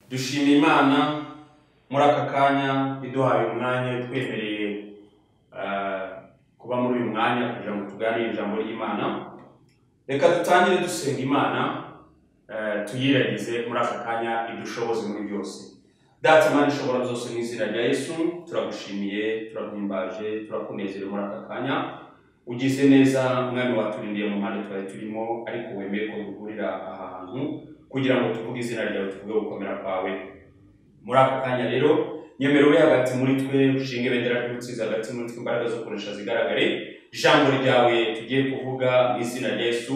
dushima imana muri aka kanya iduhaye umwanya itwemereye ah, kuba muri uyu mwanya kugira ngo tuganire ijambo ry'imana reka dutangire dusenga imana ah, tuyiragize muri aka kanya idushoboze muri byose data imana ishobora byose mu izina rya yesu turagushimiye turaguhimbaje turakunezerewe muri aka kanya ugize neza umwami waturindiye mu mpande twari turimo ariko wemeye ko duhurira aha hantu kugira ngo tuvuge izina ryawe tuvuge gukomera kwawe muri aka kanya rero nyemera uri hagati muri twe ushinga ibendera ry'ubutsinzi hagati muri twe imbaraga zo kunesha zigaragare ijambo ryawe tugiye kuvuga mu izina rya yesu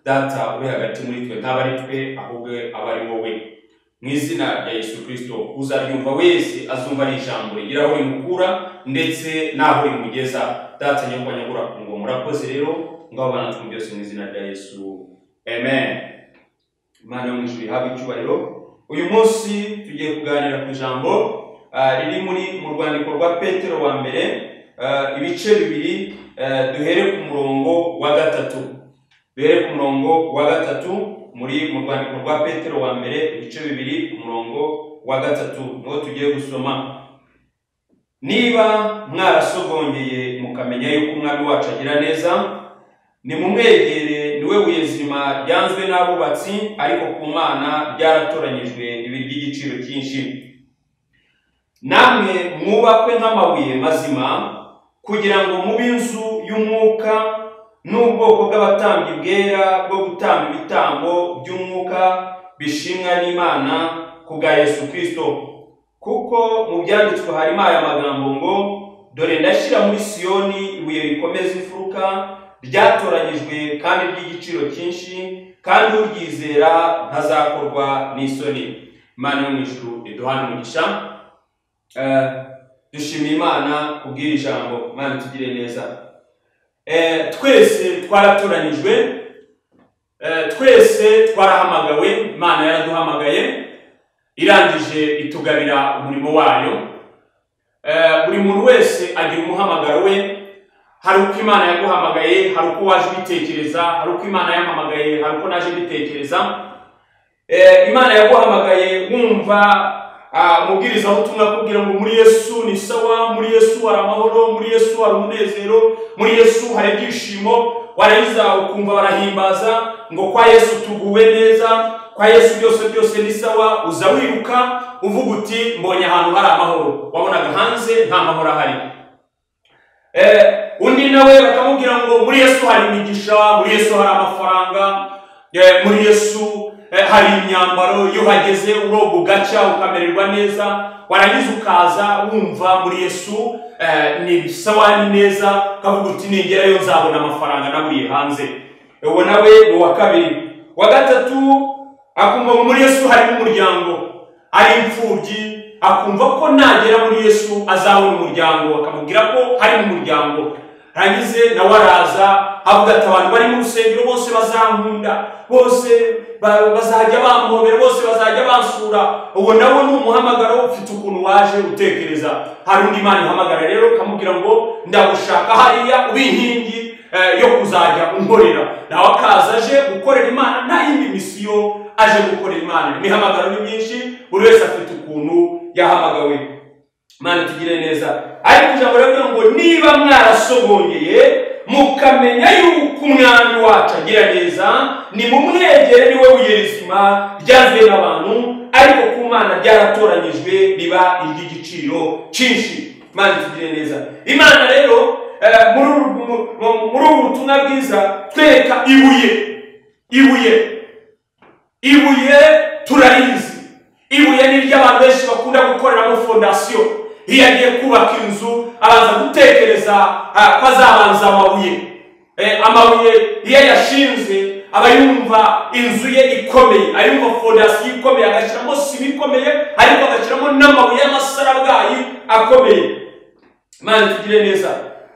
data uri hagati muri twe ntabwo ari twe ahubwo aba ari wowe mu izina rya yesu kirisito uzaryumva wese azumva ari ijambo rigira aho rimukura ndetse n'aho rimugeza data nyakubahwa ku ngo murakoze rero ngaho bana twe byose mu izina rya yesu amen imana yo mu ijuru ihabwe icyubahiro uyu munsi tugiye kuganira ku ijambo ah, riri muri mu rwandiko rwa petero wa mbere ah, ibice bibiri ah, duhere ku murongo wa gatatu duhere ku murongo wa gatatu muri mu rwandiko rwa petero wa mbere ibice bibiri ku murongo wa gatatu niwo tugiye gusoma niba mwarasogongeye mukamenya yuko umwami wacu agira neza nimumwegere ni we buye zima ryanzwe n'abubatsi ariko ku mana ryaratoranyijwe ibi ry'igiciro cyinshi namwe mwubakwe nk'amabuye mazima kugira ngo mube inzu y'umwuka n'ubwoko bw'abatambyi bwera bwo gutamba ibitambo by'umwuka bishimwa n'imana ku bwa yesu kirisito kuko mu byanditswe harimo aya magambo ngo dore ndashyira muri siyoni ibuye rikomeza imfuruka ryatoranyijwe kandi ry'igiciro cyinshi kandi uryizera ntazakorwa n'isoni imana yo mu ijuru iduhana umugisha Eh, dushimiye imana kubwira ijambo imana tugire neza Eh, twese twaratoranyijwe Eh, twese twarahamagawe imana yaraduhamagaye irangije itugabira umurimo wayo Eh, buri muntu wese agira umuhamagaro we hari uko imana yaguhamagaye hari uko waje ubitekereza hari uko imana yampamagaye hari uko naje mbitekereza Eh, imana yaguhamagaye wumva ah, umubwiriza ubutumwa akubwira ngo muri yesu ni sawa muri yesu hari amahoro muri yesu hari umunezero muri yesu hari ibyishimo warangiza ukumva barahimbaza ngo kwa yesu tuguwe neza kwa yesu byose byose ni sawa uza wiruka uvuga uti mbonye ahantu hari amahoro wabonaga hanze nta mahoro ahari Eh, undi nawe bakamubwira ngo muri yesu hari imigisha muri yesu hari amafaranga eh, muri yesu eh, hari imyambaro iyo uhageze uroga ugacya ukamererwa neza warangiza ukaza wumva muri yesu eh, ni sawa ni neza ukavuga uti ningerayo nzabona amafaranga naburiye hanze Eh, uwo nawe ni uwa kabiri uwa gatatu akumva ngo muri yesu harimo umuryango ari imfubyi akumva ko nagera muri yesu azabona umuryango akamubwira ko hari mu muryango rangize nawe araza avuga ati abantu bari mu rusengero bose bazankunda bose ba- bazajya bampobera bose bazajya bansura uwo nawe ni umuhamagaro ufite ukuntu waje utekereza hari undi mwana uhamagara rero ukamubwira ngo ndagushaka hariya ube inkingi eh, yo kuzajya unkorera nawe akaza aje gukorera imana nta yindi misiyo aje gukorera imana imihamagaro ni myinshi buri wese afite ukuntu yahamagawe mana tugire neza ariko ijambo riravuga ngo niba mwarasogongeye mukamenya yuko umwami wacu agira neza nimumwegere niwe buye rizima ryazwe n'abantu ariko ku mana ryaratoranyijwe riba iry'igiciro cyinshi mana tugire neza imana rero eh, muri uru- mu- mu- muri ubu butumwa bwiza twereka ibuye ibuye ibuye turarizi ibuye ni iry'abantu benshi bakunda gukoreramo fondasiyo iyo agiye kubaka inzu abanza gutekereza ah, ko azabanza amabuye Eh, amabuye iyo yashinze aba yumva inzu ye ikomeye ayumva fondasiyo ikomeye agashyiramo sima ikomeye ariko agashyiramo n'amabuye y'amasarabwayi akomeye mani tugire neza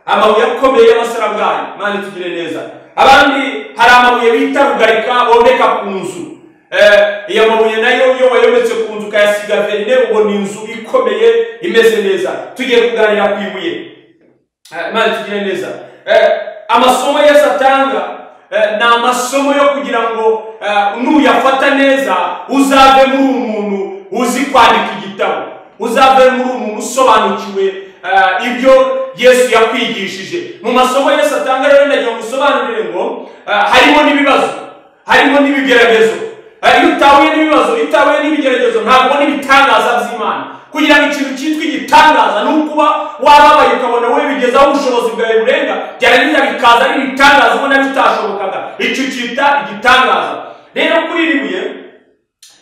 amabuye akomeye y'amasarabwayi mani tugire neza abandi hari amabuye bita rugarika bomeka ku nzu iyo mabuye nayo iyo wayometse ku nzu ukayasiga verine ubona inzu ikomeye imeze neza tugiye kuganira ku ibuye Eh, Imana tugire neza Eh, amasomo yesu atanga eh, ni amasomo yo kugira ngo eh, nuyafata neza uzave muri uwo muntu uzi kwandika igitabo uzavemo uri umuntu usobanukiwe ah, ibyo yesu yakwigishije mu masomo yesu atanga rero ndagira ngo usobanurire ngo ah, harimo n'ibibazo harimo n'ibigeragezo Ah, iyo utahuye n'ibibazo iyo utahuye n'ibigeragezo ntabwo ubona ibitangaza by'imana kugira ngo ikintu cyitwa igitangaza ni ukuba wababaye ukabona wowe bigezaho ubushobozi bwawe burenga byarangiza bikaza ari ibitangaza ubona bitashobokaga icyo cyita igitangaza rero kuri iri buye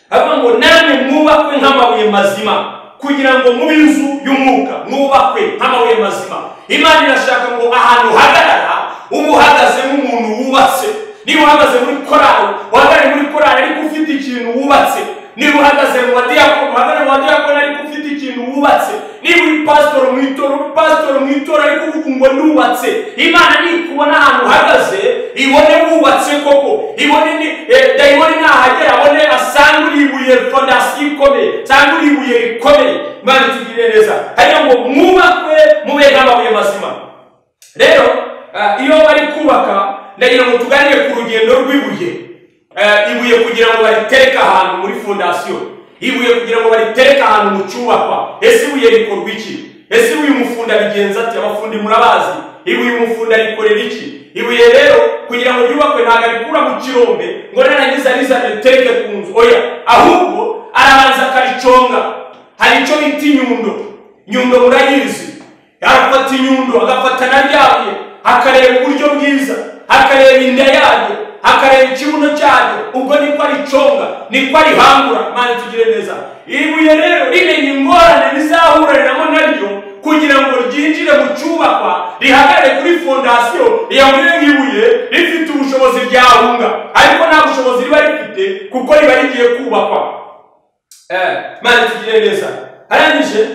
avuga ngo namwe mwubakwe nk'amabuye mazima kugira ngo mube inzu y'umwuka mwubakwe nk'amabuye mazima imana irashaka ngo ahantu uhagarara ube uhagaze nk'umuntu wubatse niba uhagaze muri korali uhagarare muri korali ariko ufite ikintu wubatse niba uhagaze mu badiyakoni uhagarare mu badiyakoni ariko ufite ikintu wubatse niba uri pasitori mu itora uri pasitori mu itora ariko uvuga ngo nubatse imana nikubona ahantu uhagaze ibone wubatse koko ibone ni eh, dayibone nahagera abone asanga uri ibuye fondasiyo ikomeye cyangwa uri ibuye rikomeye imana itugirire neza hariya ngo mwubakwe mube nk'amabuye mazima rero ah, iyo bari kubaka ndagira ngo tuganire ku rugendo rw'ibuye Eh, ibuye kugira ngo baritereke ahantu muri fondasiyo ibuye kugira ngo baritereke ahantu mu cyubakwa ese ibuye rikorwa iki ese ibuye umufunda bigenza ati abafundi murabazi ibuye umufunda rikorera iki ibuye rero kugira ngo ryubakwe ntabwo arikura mu kirombe ngo narangiza rizane ritereke ku nzu oya ahubwo arabanza akariconga hari icyo bita inyundo nyundo murayizi arafata inyundo agafata na ryabyo akareba uburyo bwiza akareba inda yaryo akareba ikibuno cyaryo ubwo niko ariconga niko arihangura mana tugire neza ibuye rero rimenye ingorane rizahuraniramo naryo kugira ngo ryinjire mu cyubakwa rihagarare kuri fondasiyo riyabwire nk'ibuye rifite ubushobozi ryahunga ariko nta bushobozi riba rifite kuko riba rigiye kubakwa Eh, mana tugire neza arangije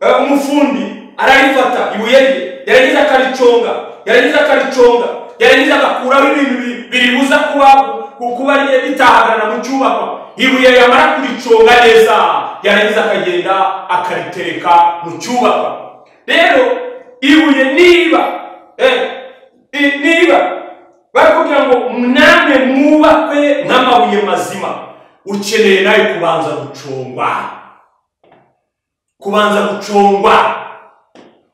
eh, umufundi ararifata ibuye rye yarangiza akariconga yarangiza akariconga yarangiza agakuraho ibintu bi- biribuza kuba ku- kuba rye bitahagarana mu cyubakwa ibuye yamara kuriconga neza yarangiza akagenda akaritereka mu cyubakwa rero ibuye niba eh, i- niba barakubwira ngo namwe mwubakwe nk'amabuye mazima ukeneye nawe kubanza gucungwa kubanza gucungwa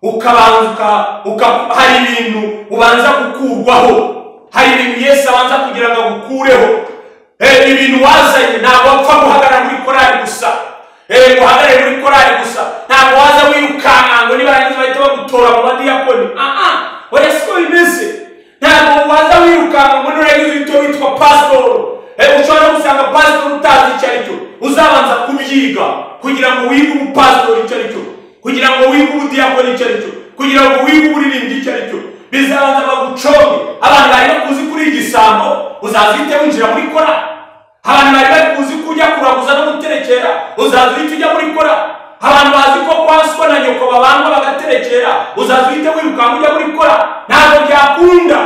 ukabanza uka- uka- hari ibintu ubanza gukurwaho hari ibintu yesu abanza kugira ngo agukureho Eh, ibintu wazanye ntabwo wapfa guhagarara muri korari gusa Eh, ngo uhagarare muri korari gusa ntabwo waza wirukanka ngo nibarangiza bahita bagutora mu badiyakoni aha oya siko bimeze ntabwo waza wirukanka ngo nurangiza uhite witwa pasitori Eh, ushobora no gusanga pasitori utazi icyo ari cyo uzabanza kubyiga kugira ngo wige ubupasitori icyo ari cyo kugira ngo wige ubudiyakoni icyo ari cyo kugira ngo wige uburirimbi icyo ari cyo bizabanza baguconge abantu bari bakuzi kuri igisambo uzaza uhite winjira muri kora abantu bari bakuzi kujya kuraguza no guterekera uzaza uhite ujya muri kora abantu bazi ko kwa so na nyoko babana bagaterekera uzaza uhite wirukanka ujya muri kora ntabwo byakunda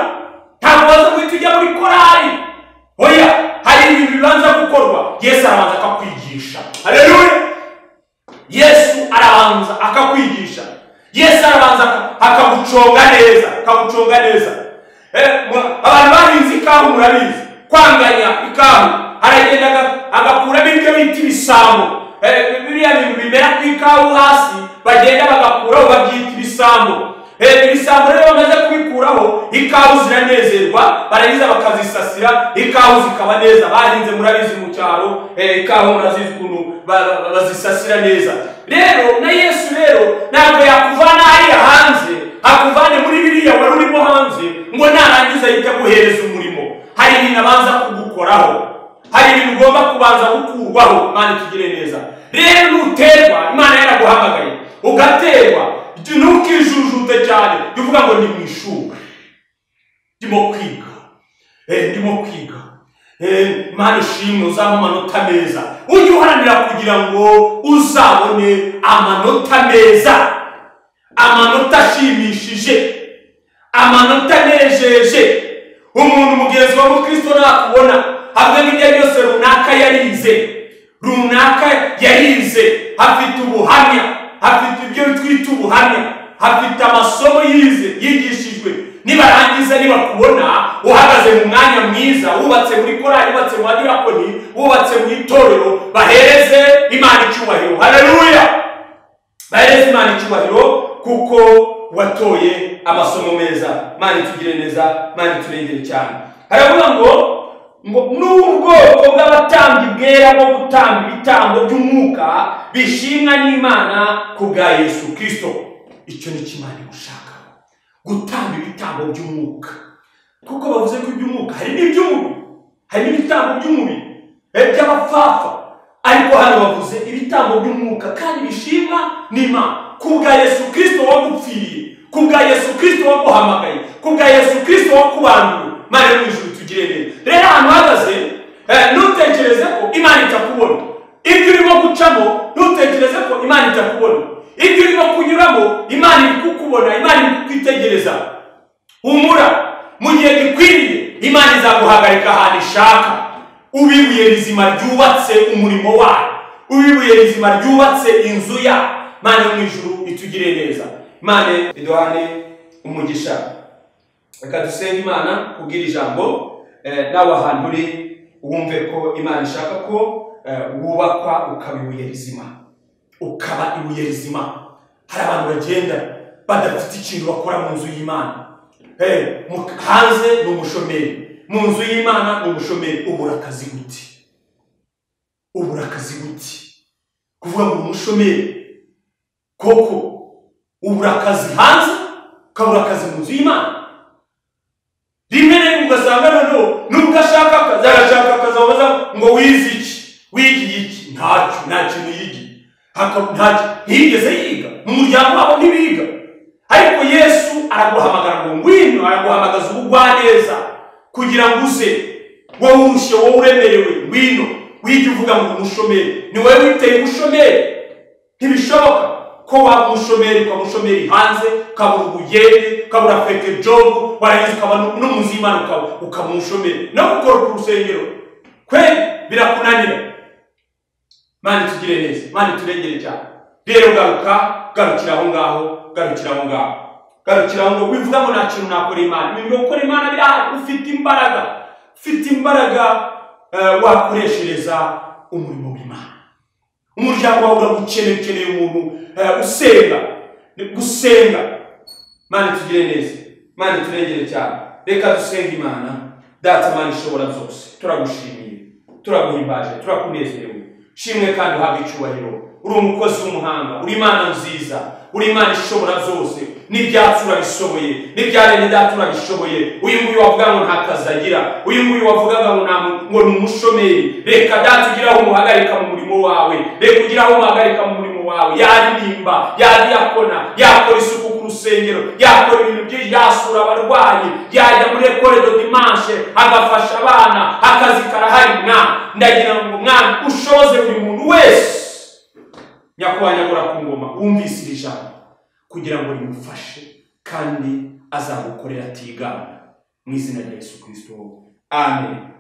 ntabwo waza guhita ujya muri korari oya hari ibintu bibanza gukorwa yesu arabanza akakwigisha haleluya yesu arabanza akakwigisha yesu arabanza aka- akaguconga neza akaguconga neza Eh, mu- abantu bahinze ikawa murabizi kwanganya ikawa aragenda aga- agakuramo ibyo bita ibisambo Eh, biriya bintu bimera ku ikawa hasi bagenda bagakuraho babyita ibisambo Eh, ibisambo rero bamaze kubikuraho ikawa ziranezerwa barangiza bakazisasira ikawa zikaba neza bahinze murabizi mu cyaro eh, ikawa murazizi ukuntu ba- ba- ba- bazisasira neza rero na yesu rero ntabwo yakuvana hariya hanze akuvane muri biriya wari urimo hanze ngo narangiza ahita aguhereza umurimo hari ibintu abanza kugukoraho hari ibintu ugomba kubanza gukurwaho imana ikigire neza rero nuterwa imana yaraguhamagaye ugaterwa ntukijujute cyane jya uvuga ngo ni mu ishuri ndimo kwiga Eh, ndimo kwiga Eh, imana ishimwe uzaba amanota meza ujye uharanira kugira ngo uzabone amanota meza amanota ashimishije amanota anejeje umuntu mugenzi wa mukristo nakubona hamwe n'ibyo byose runaka yarize runaka yarize afite ubuhamya afite ibyo twita ubuhamya afite amasomo yize yigishijwe nibarangiza nibakubona uhagaze mu mwanya mwiza wubatse muri korari wubatse mu badirakoni wubatse mu itorero bahereze imana icyubahiro haleluya bahereze imana icyubahiro kuko watoye amasomo meza mana itugire neza mana iturengere cyane haravuga ngo ngo n'ubwoko bw'abatambyi bwera bwo gutanga ibitambo by'umwuka bishimwa n'imana ku bwa yesu kirisito icyo ni cyo imana igushaka gutanga ibitambo by'umwuka kuko bavuze ko iby'umwuka hari n'iby'umubiri hari n'ibitambo by'umubiri eh, by'abapfapfa ariko hano bavuze ibitambo by'umwuka kandi bishimwa n'imana ku bwa yesu kirisito wagupfiriye ku bwa yesu kirisito waguhamagaye ku bwa yesu kirisito wakubanduye mana yo mu ijuru tugire neza rero ahantu uhagaze eh, ntutekereze ko imana itakubona ibyo urimo gucamo ntutekereze ko imana itakubona ibyo urimo kunyuramo imana iri kukubona imana iri kukwitegereza humura mu gihe gikwiriye imana izaguhagarika ahantu ishaka ubibuye rizima ryubatse umurimo wayo ubibuye rizima ryubatse inzu yayo mana yo mu ijuru itugire neza imana iduhane umugisha reka dusenge imana kubwira ijambo eh, nawe ahantu uri wumve ko imana ishaka ko eh, wubakwa ukaba ibuye rizima ukaba ibuye rizima hari abantu bagenda badafite ikintu bakora mu nzu y'imana Eh, mu- hanze ni umushomeri mu nzu y'imana ni umushomeri ubura akazi gute ubura akazi gute kuvuga ngo umushomeri koko ubura akazi hanze ukabura akazi mu nzu y'imana rimwe na rimwe ugasanga noneho nubwo ashaka akazi arashaka akazi wabaza ngo wize iki wigiye iki ntacyo nta kintu yigiye Haka- ntacyo ntiyigeze yiga mu muryango wabo ntibiga ariko yesu araguhamagara ngo ngwino araguhamagaza ubugwaneza kugira ngo uze wowe urushye wowe uremerewe ngwino wige uvuga ngo umushomeri ni wowe witeye umushomeri ntibishoboka ko waba umushomeri ukaba umushomeri hanze ukabura ubugende ukabura feke jobu warangiza ukaba n'umuzimana ukaba ukaba umushomeri no gukora ku rusengero kweli birakunanira mani tugire neza mani turengere cyane rero garuka garukira aho ngaho garukira aho ngaho garukira aho ngaho wivuga ngo nta kintu nakorera imana ibintu byo gukora imana birahari ufite imbaraga ufite imbaraga eh, wakoreshereza umurimo w'imana umuryango wawe uragukeneye ukeneye umuntu eh, usenga ni gusenga mana tugire neza mana turengere cyane reka dusenge imana data mana ishobora zose turagushimiye turaguhimbaje turakunezerewe shimwe kandi uhabwa icyubahiro uri umukozi w'umuhanga uri imana nziza uri imana ishobora zose n'ibyatsi urabishoboye n'ibyaremye data urabishoboye uyu nguyu wavuga ngo nta kazi agira uyu nguyu wavugaga ngo nta mu- ngo ni umushomeri reka data ugire aho umuhagarika mu murimo wawe reka ugire aho umuhagarika mu murimo wawe yaririmba yadiyakona yakora isuku ku rusengero yakora ibintu byinshi yasura abarwayi yajya muri ekore do dimanche agafasha abana akazi karahari mwana ndagira ngo mwana ushoze buri muntu wese nyakubahwa ku ngoma wumvise iri jambo kugira ngo rimufashe kandi azagukorera atigana mu izina rya yesu kirisito amen